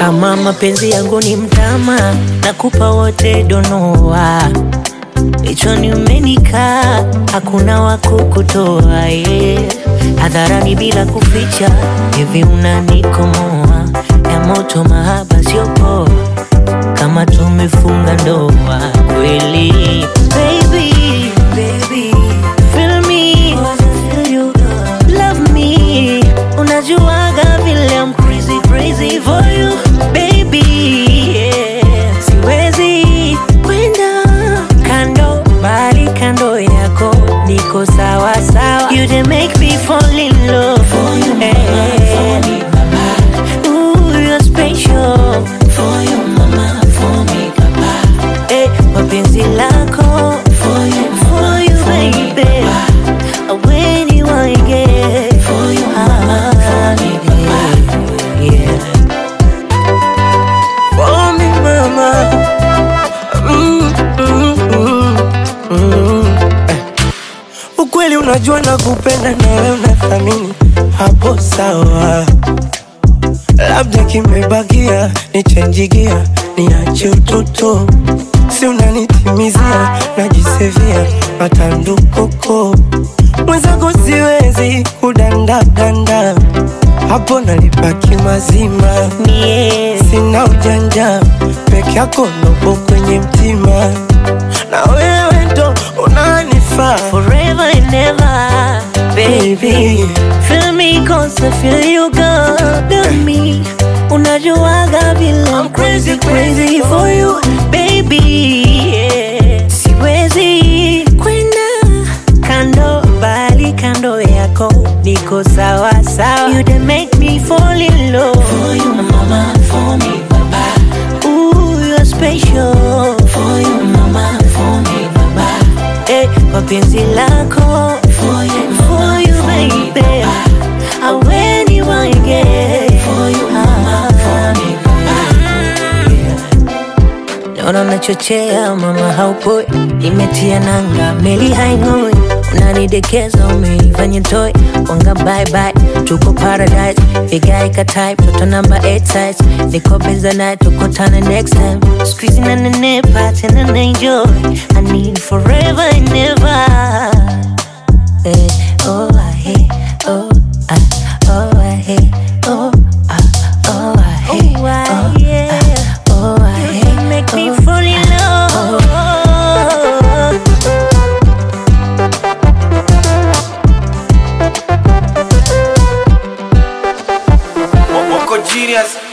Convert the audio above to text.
Kama mapenzi yangu ni mtama, nakupa wote donoa. Kichwani umenikaa, hakuna wa kukutoa yeah. Hadharani bila kuficha, hivi unanikomoa ya moto, mahaba sio poa, kama tumefunga ndoa kweli. Baby, baby, feel me, feel you, love me. Unajuaga vile I'm crazy, crazy for you, baby, yeah. Siwezi kwenda kando, bali kando yako niko sawa sawa. You dey make me fall in love for you, mama, for me, papa. Ooh, you're special for you, mama, for me, papa. Eh, mapenzi lako for you, for you, baby. When you want get for you, mama, for me, papa. Yeah. For me mama mm, mm, mm, mm. Eh. Ukweli unajua na kupenda na wewe unathamini hapo sawa, labda kimebakia nichenjigia niache utoto, si unanitimizia najisevia matandukoko mwenzako siwezi kudandadanda hapo nalipaki mazima Mie, sina ujanja peke yako nopo kwenye mtima na wewe ndo unanifaa forever and ever, baby. baby Feel me cause I feel you got me. Unajuaga vile I'm crazy crazy for you, baby. Yeah. Siwezi kwenda kando, bali kando yako niko sawa sawa. You dey make me fall in love for you, mama, for me, papa. Ooh, you're special for you, mama, for me, papa. Eh, mapenzi lako for you, for you, baby. Ah, when you want get for you, mama, for me, Naona unachochea mama, haupoi, imetia nanga, meli haing'oi, unanidekeza, umeifanya toy, wanga bye bye, tuko paradise, vigae ka type, toto number 8 size, niko benza naye, tukutane next time, squeeze na nenepa, tena na enjoy, I need forever and ever. Eh, oh, I hate, oh, I, oh, I hate, oh, I, oh, I hate, oh, I, oh, I hate, make me fall in love. Wako genius